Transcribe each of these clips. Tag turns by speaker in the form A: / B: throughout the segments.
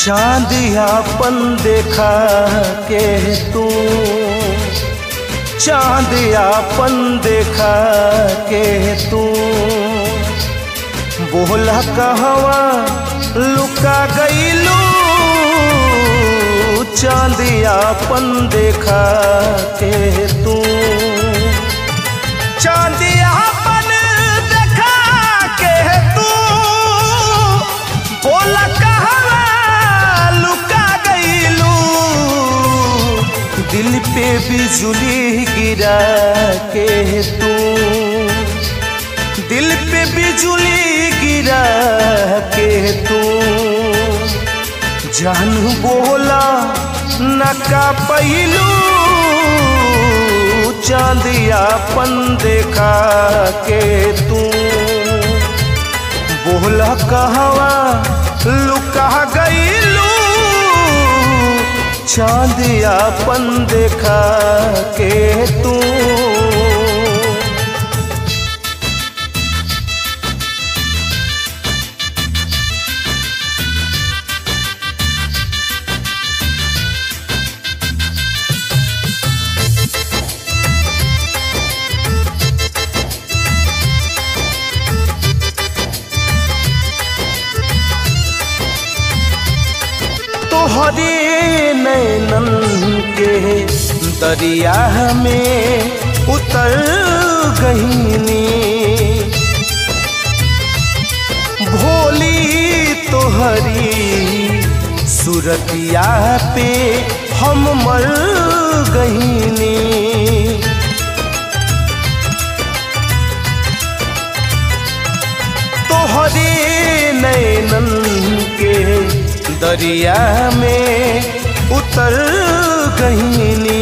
A: चांदियापन देखा के तू चांदियापन देखा के तू बोला कहवा लुका गईलू चांदियापन देखा के तू चांदियापन देखा के तू बोला कहवा लुका गईलू दिल पे बिजुली गिरा के तू दिल पे बिजुली गिरा के तू जान बोला नका पैलू चांदियापन देखा के तू बोला कहवा लुका गईलू चांदियापन देखा के तू तोहरे नैनन के दरिया में उतर गईनी भोली तोहरी सुरतिया पे हम मर गईनी तोहरे नैनन के दरिया में उतर गईनी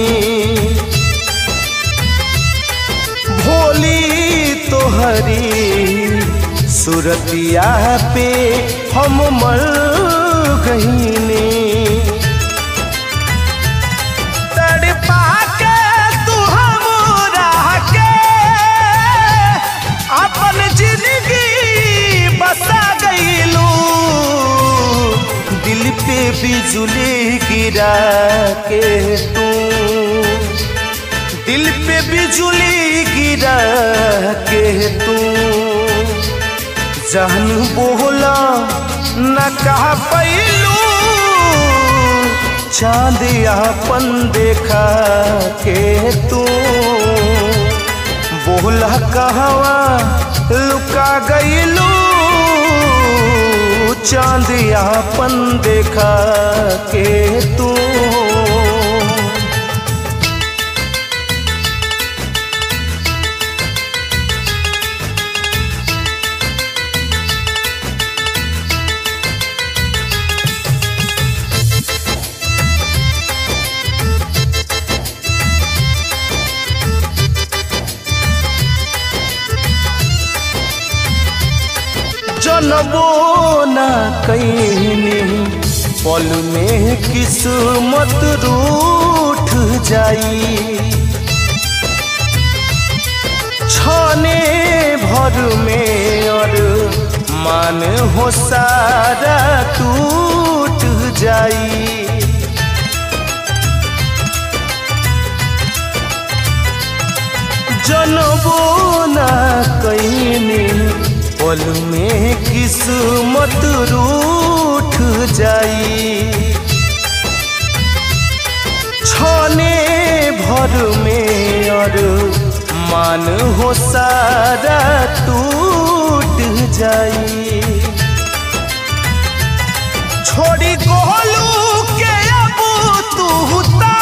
A: भोली तोहरी सुरतिया पे हम मर गईनी तड़पा के तू हमरा के अपन जिंदगी बसा गईलू दिल पे बिजुली गिरा के तू दिल पे बिजुली गिरा के तू जान बोला न कहा पैलू चांदियापन देखा के तू बोला कहवा लुका गईलू चांदियापन देखा के तू जनबो न कैनी पल में किस्मत रूठ जाई छाने भर में और मान हो सारा टूट जाई जनबो न कैनी पल में किस्मत रूठ जाई छाने भर में और मान हो सारा टूट जाई छोड़ी गोलू के अब तू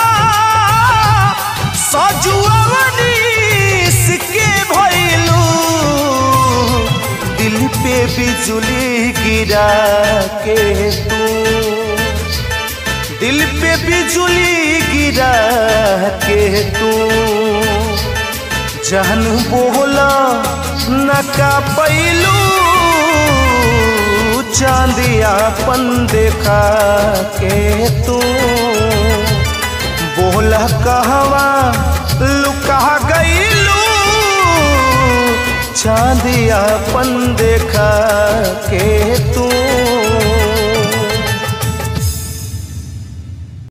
A: सजुआवनीस के भइलू दिल पे बिजुली गिरा के तू दिल पे बिजुली गिरा के तू जान बोला न का पैलू चांदियापन देखा के तू बोला कहवा लुका गईलू चांदियापन देखा के